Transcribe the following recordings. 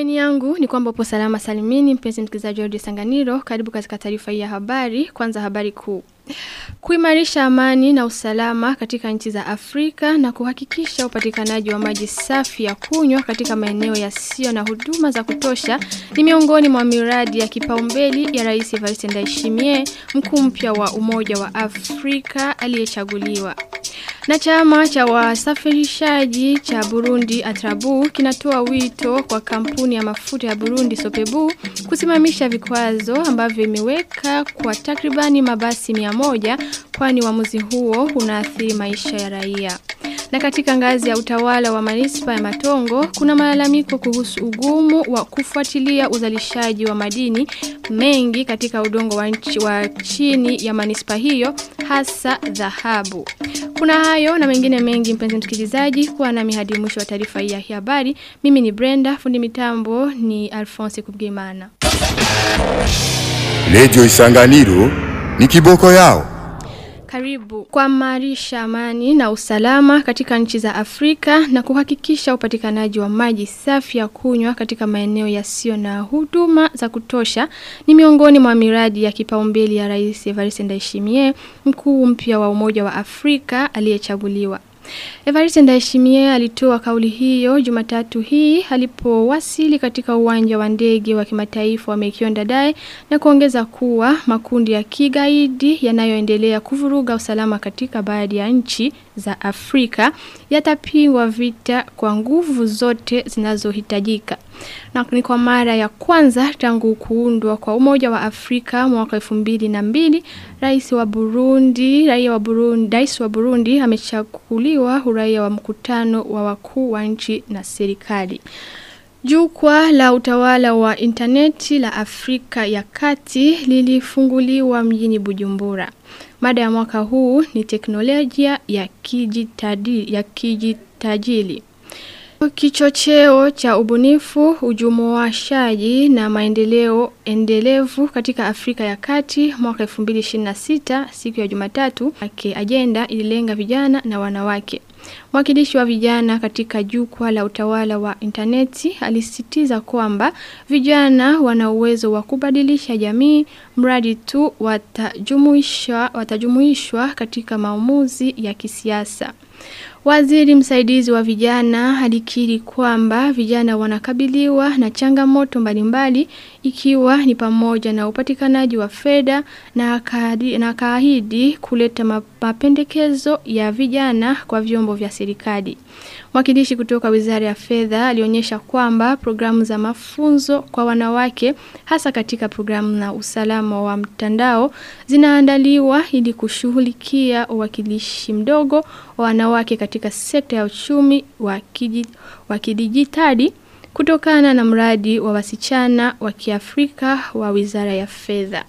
Matumaini yangu ni kwamba upo salama salimini mpenzi msikilizaji wa Radio Sanganiro. Karibu katika taarifa hii ya habari. Kwanza habari kuu. Kuimarisha amani na usalama katika nchi za Afrika na kuhakikisha upatikanaji wa maji safi ya kunywa katika maeneo yasiyo na huduma za kutosha ni miongoni mwa miradi ya kipaumbele ya Rais Evariste Ndayishimiye, mkuu mpya wa Umoja wa Afrika aliyechaguliwa. Na chama cha wasafirishaji cha Burundi Atrabu kinatoa wito kwa kampuni ya mafuta ya Burundi Sopebu kusimamisha vikwazo ambavyo imeweka kwa takribani mabasi mia moja kwani uamuzi huo unaathiri maisha ya raia. Na katika ngazi ya utawala wa manispa ya Matongo kuna malalamiko kuhusu ugumu wa kufuatilia uzalishaji wa madini mengi katika udongo wa, nchi, wa chini ya manispa hiyo hasa dhahabu. Kuna hayo na mengine mengi mpenzi msikilizaji kuwa nami hadi mwisho wa taarifa hii ya habari. Mimi ni Brenda, fundi mitambo ni Alphonse Kubwimana. Radio Isanganiro ni kiboko yao. Karibu kuimarisha amani na usalama katika nchi za Afrika na kuhakikisha upatikanaji wa maji safi ya kunywa katika maeneo yasiyo na huduma za kutosha ni miongoni mwa miradi ya kipaumbele ya Rais Evariste Ndayishimiye, mkuu mpya wa Umoja wa Afrika aliyechaguliwa. Evariste Ndayishimiye alitoa kauli hiyo Jumatatu hii alipowasili katika uwanja wa ndege wa kimataifa wa Mekionda Dadae na kuongeza kuwa makundi ya kigaidi yanayoendelea kuvuruga usalama katika baadhi ya nchi za Afrika yatapigwa vita kwa nguvu zote zinazohitajika. Na ni kwa mara ya kwanza tangu kuundwa kwa Umoja wa Afrika mwaka 2002 Rais wa Burundi, raia wa Burundi, Rais wa Burundi amechaguliwa uraia wa mkutano wa wakuu wa nchi na serikali. Jukwaa la utawala wa interneti la Afrika ya Kati lilifunguliwa mjini Bujumbura. Mada ya mwaka huu ni teknolojia ya kijitadi, ya kijitajili. Kichocheo cha ubunifu, ujumuishaji na maendeleo endelevu katika Afrika ya Kati mwaka 2026 siku ya Jumatatu, ake agenda ililenga vijana na wanawake. Mwakilishi wa vijana katika jukwaa la utawala wa interneti alisisitiza kwamba vijana wana uwezo wa kubadilisha jamii mradi tu watajumuishwa watajumuishwa katika maamuzi ya kisiasa. Waziri msaidizi wa vijana alikiri kwamba vijana wanakabiliwa na changamoto mbalimbali ikiwa ni pamoja na upatikanaji wa fedha na akaahidi na akaahidi kuleta mapendekezo ya vijana kwa vyombo vya serikali. Mwakilishi kutoka Wizara ya Fedha alionyesha kwamba programu za mafunzo kwa wanawake hasa katika programu na usalama wa mtandao zinaandaliwa ili kushughulikia uwakilishi mdogo wa wanawake katika sekta ya uchumi wa kidijitali kutokana na mradi wa wasichana wa Kiafrika wa Wizara ya Fedha.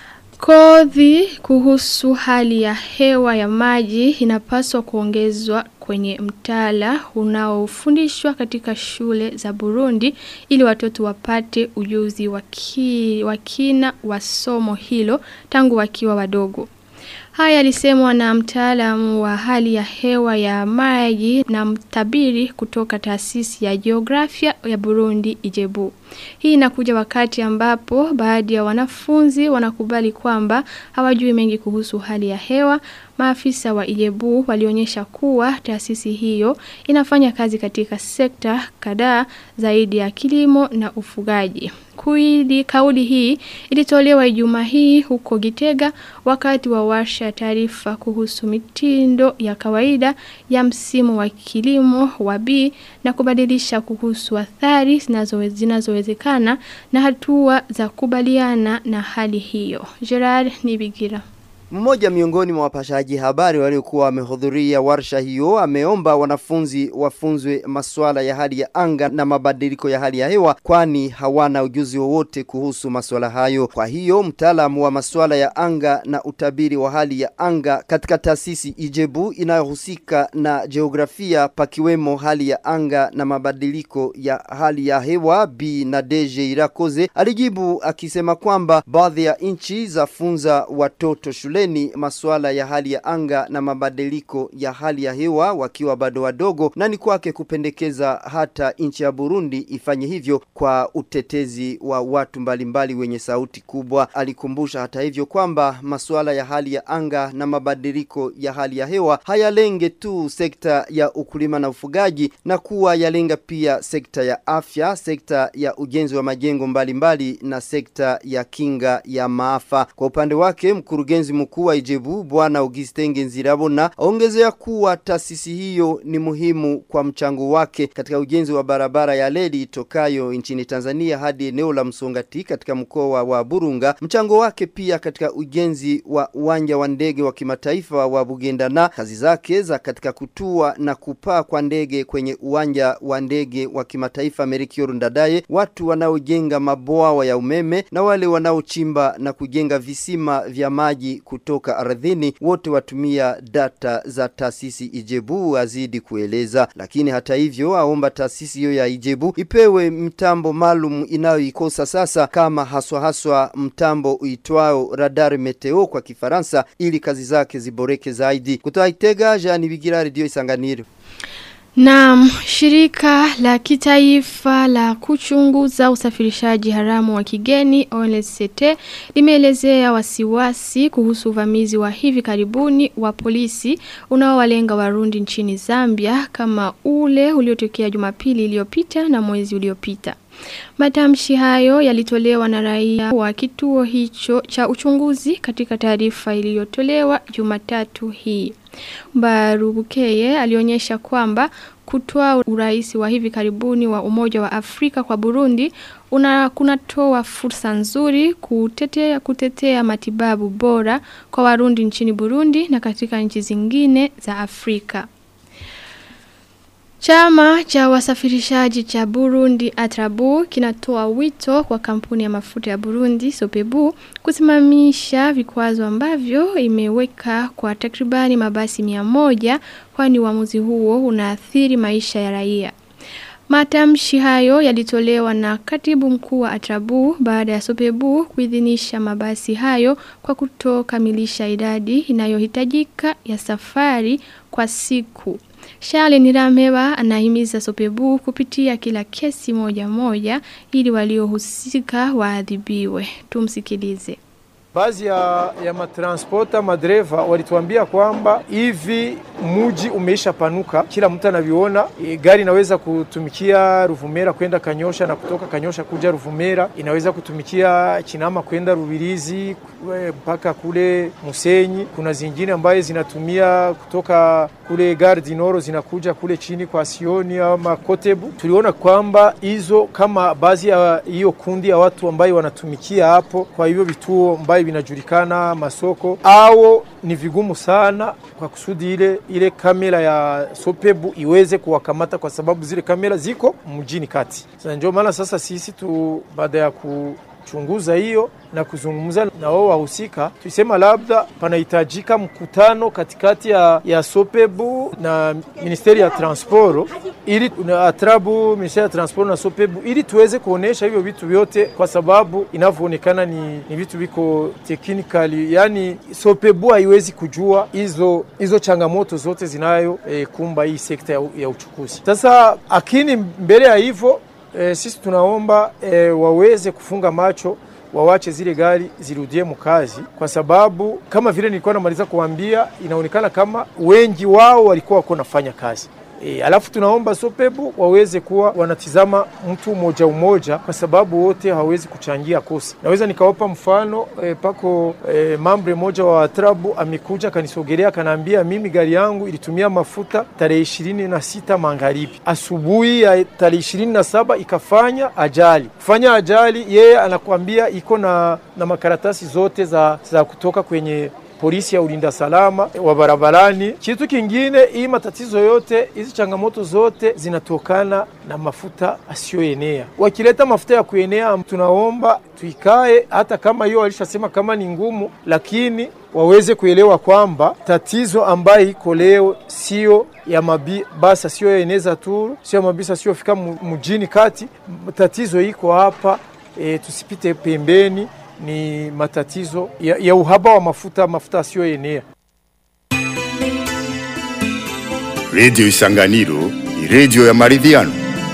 Kodhi kuhusu hali ya hewa ya maji inapaswa kuongezwa kwenye mtaala unaofundishwa katika shule za Burundi ili watoto wapate ujuzi wa kina wa somo hilo tangu wakiwa wadogo. Haya alisemwa na mtaalamu wa hali ya hewa ya maji na mtabiri kutoka taasisi ya jiografia ya Burundi Ijebu. Hii inakuja wakati ambapo baadhi ya wanafunzi wanakubali kwamba hawajui mengi kuhusu hali ya hewa. Maafisa wa Ijebu walionyesha kuwa taasisi hiyo inafanya kazi katika sekta kadhaa zaidi ya kilimo na ufugaji. Kuili kauli hii ilitolewa Ijumaa hii huko Gitega wakati wa warsha taarifa kuhusu mitindo ya kawaida ya msimu wa kilimo wa B na kubadilisha kuhusu athari zinazowezekana na hatua za kubaliana na hali hiyo. Gerard Nibigira mmoja miongoni mwa wapashaji habari waliokuwa wamehudhuria warsha hiyo ameomba wanafunzi wafunzwe masuala ya hali ya anga na mabadiliko ya hali ya hewa kwani hawana ujuzi wowote kuhusu masuala hayo. Kwa hiyo mtaalamu wa masuala ya anga na utabiri wa hali ya anga katika taasisi Ijebu inayohusika na jiografia pakiwemo hali ya anga na mabadiliko ya hali ya hewa B na Deje Irakoze alijibu akisema kwamba baadhi ya nchi zafunza watoto shule shuleni masuala ya hali ya anga na mabadiliko ya hali ya hewa wakiwa bado wadogo na ni kwake kupendekeza hata nchi ya Burundi ifanye hivyo kwa utetezi wa watu mbalimbali wenye sauti kubwa. Alikumbusha hata hivyo kwamba masuala ya hali ya anga na mabadiliko ya hali ya hewa hayalenge tu sekta ya ukulima na ufugaji na kuwa yalenga pia sekta ya afya, sekta ya ujenzi wa majengo mbalimbali mbali na sekta ya kinga ya maafa. Kwa upande wake mkurugenzi mkuu wa Ijebu Bwana Augustin Ngenzirabona aongezea kuwa taasisi hiyo ni muhimu kwa mchango wake katika ujenzi wa barabara ya leli itokayo nchini Tanzania hadi eneo la Msongati katika mkoa wa Burunga. Mchango wake pia katika ujenzi wa uwanja wa ndege wa kimataifa wa Bugendana, kazi zake za katika kutua na kupaa kwa ndege kwenye uwanja wa ndege wa kimataifa Melchior Ndadaye, watu wanaojenga mabwawa ya umeme na wale wanaochimba na kujenga visima vya maji kutoka ardhini, wote watumia data za taasisi Ijebu, azidi kueleza. Lakini hata hivyo, aomba taasisi hiyo ya Ijebu ipewe mtambo maalum inayoikosa sasa, kama haswa haswa mtambo uitwao radar meteo kwa Kifaransa, ili kazi zake ziboreke zaidi. Kutoka Itega, Jean Bigira, Radio Isanganiro. Naam, shirika la kitaifa la kuchunguza usafirishaji haramu wa kigeni ONSCT limeelezea wasiwasi kuhusu uvamizi wa hivi karibuni wa polisi unaowalenga Warundi nchini Zambia kama ule uliotokea Jumapili iliyopita na mwezi uliopita. Matamshi hayo yalitolewa na raia wa kituo hicho cha uchunguzi katika taarifa iliyotolewa Jumatatu hii. Barubukeye alionyesha kwamba kutoa urais wa hivi karibuni wa Umoja wa Afrika kwa Burundi una kunatoa fursa nzuri kutetea kutetea matibabu bora kwa Warundi nchini Burundi na katika nchi zingine za Afrika. Chama cha wasafirishaji cha Burundi Atrabu kinatoa wito kwa kampuni ya mafuta ya Burundi Sopebu kusimamisha vikwazo ambavyo imeweka kwa takribani mabasi mia moja kwani uamuzi huo unaathiri maisha ya raia. Matamshi hayo yalitolewa na katibu mkuu wa Atrabu baada ya Sopebu kuidhinisha mabasi hayo kwa kutokamilisha idadi inayohitajika ya safari kwa siku. Shale Nirameba anahimiza Sopebu kupitia kila kesi moja moja ili waliohusika waadhibiwe. Tumsikilize. Baadhi ya, ya matransporta madreva walituambia kwamba hivi muji umeisha panuka, kila mtu anaviona. E, gari inaweza kutumikia Ruvumera kwenda Kanyosha na kutoka Kanyosha kuja Ruvumera, inaweza kutumikia Chinama kwenda Rubirizi mpaka kule Musenyi. Kuna zingine ambaye zinatumia kutoka kule Gare du Nord zinakuja kule chini kwa Sioni ama Kotebu. Tuliona kwamba hizo kama baadhi ya hiyo kundi ya watu ambayo wanatumikia hapo kwa hivyo vituo ambayo vinajulikana masoko, au ni vigumu sana kwa kusudi ile ile kamera ya Sopebu iweze kuwakamata kwa sababu zile kamera ziko mjini kati. Sasa ndio maana sasa sisi tu baada ya ku chunguza hiyo na kuzungumza na wao wahusika, tulisema labda panahitajika mkutano katikati ya, ya Sopebu na Ministeri ya Transporo ili na Atrabu, Ministeri ya Transporo na Sopebu ili tuweze kuonesha hivyo vitu vyote, kwa sababu inavyoonekana ni, ni vitu viko technically, yani Sopebu haiwezi kujua hizo hizo changamoto zote zinayo eh, kumba hii sekta ya, ya uchukuzi. Sasa akini mbele ya hivyo E, sisi tunaomba e, waweze kufunga macho wawache zile gari zirudie mkazi, kwa sababu kama vile nilikuwa namaliza kuambia, inaonekana kama wengi wao walikuwa wako nafanya kazi E, alafu tunaomba Sopebu waweze kuwa wanatizama mtu umoja umoja, kwa sababu wote hawawezi kuchangia kosa. Naweza nikawapa mfano e, pako e, mambre moja wa Atrabu amekuja kanisogelea, kanaambia mimi gari yangu ilitumia mafuta tarehe ishirini na sita magharibi, asubuhi ya tarehe ishirini na saba ikafanya ajali. Kufanya ajali, yeye anakuambia iko na, na makaratasi zote za, za kutoka kwenye polisi ya ulinda salama wa barabarani. Kitu kingine, hii matatizo yote hizi changamoto zote zinatokana na mafuta asiyoenea. Wakileta mafuta ya kuenea, tunaomba tuikae, hata kama hiyo walishasema kama ni ngumu, lakini waweze kuelewa kwamba tatizo ambayo iko leo sio ya mabasi asiyoeneza tu, sio mabasi asiyofika mjini kati. Tatizo iko hapa e, tusipite pembeni ni matatizo ya, ya uhaba wa mafuta, mafuta asiyoenea. Redio Isanganiro ni redio ya maridhiano.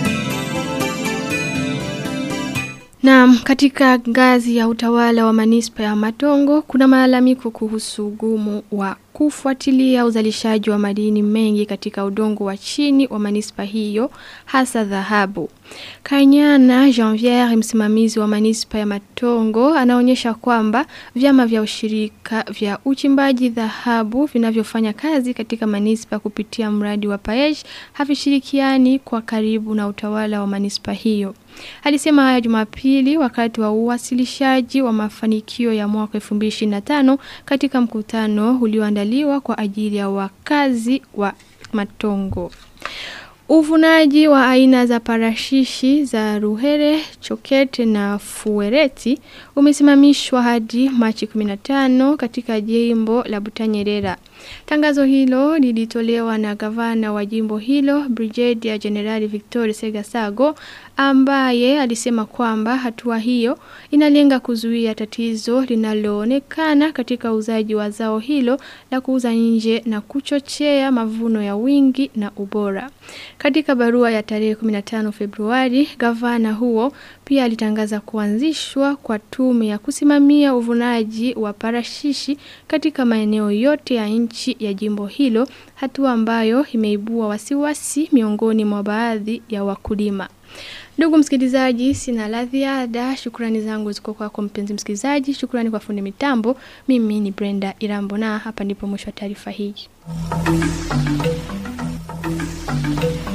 Naam, katika ngazi ya utawala wa manispa ya Matongo kuna malalamiko kuhusu ugumu wa kufuatilia uzalishaji wa madini mengi katika udongo wa chini wa manispa hiyo hasa dhahabu. Kanyana Janvier msimamizi wa manispa ya Matongo anaonyesha kwamba vyama vya ushirika vya uchimbaji dhahabu vinavyofanya kazi katika manispa kupitia mradi wa Paej havishirikiani kwa karibu na utawala wa manispa hiyo. Alisema haya Jumapili wakati wa uwasilishaji wa mafanikio ya mwaka 2025 katika mkutano ulioandaliwa kwa ajili ya wakazi wa Matongo. Uvunaji wa aina za parashishi za ruhere, chokete na fuereti umesimamishwa hadi Machi 15 katika jimbo la Butanyerera. Tangazo hilo lilitolewa na gavana wa jimbo hilo Brigadier General Victor Segasago ambaye alisema kwamba hatua hiyo inalenga kuzuia tatizo linaloonekana katika uzaji wa zao hilo la kuuza nje na kuchochea mavuno ya wingi na ubora. Katika barua ya tarehe 15 Februari, gavana huo pia alitangaza kuanzishwa kwa tume ya kusimamia uvunaji wa parashishi katika maeneo yote ya nchi ya jimbo hilo, hatua ambayo imeibua wasiwasi miongoni mwa baadhi ya wakulima. Ndugu msikilizaji, sina la ziada. Shukrani zangu ziko kwako mpenzi msikilizaji. Shukrani kwa fundi mitambo. Mimi ni Brenda Irambo na hapa ndipo mwisho wa taarifa hii.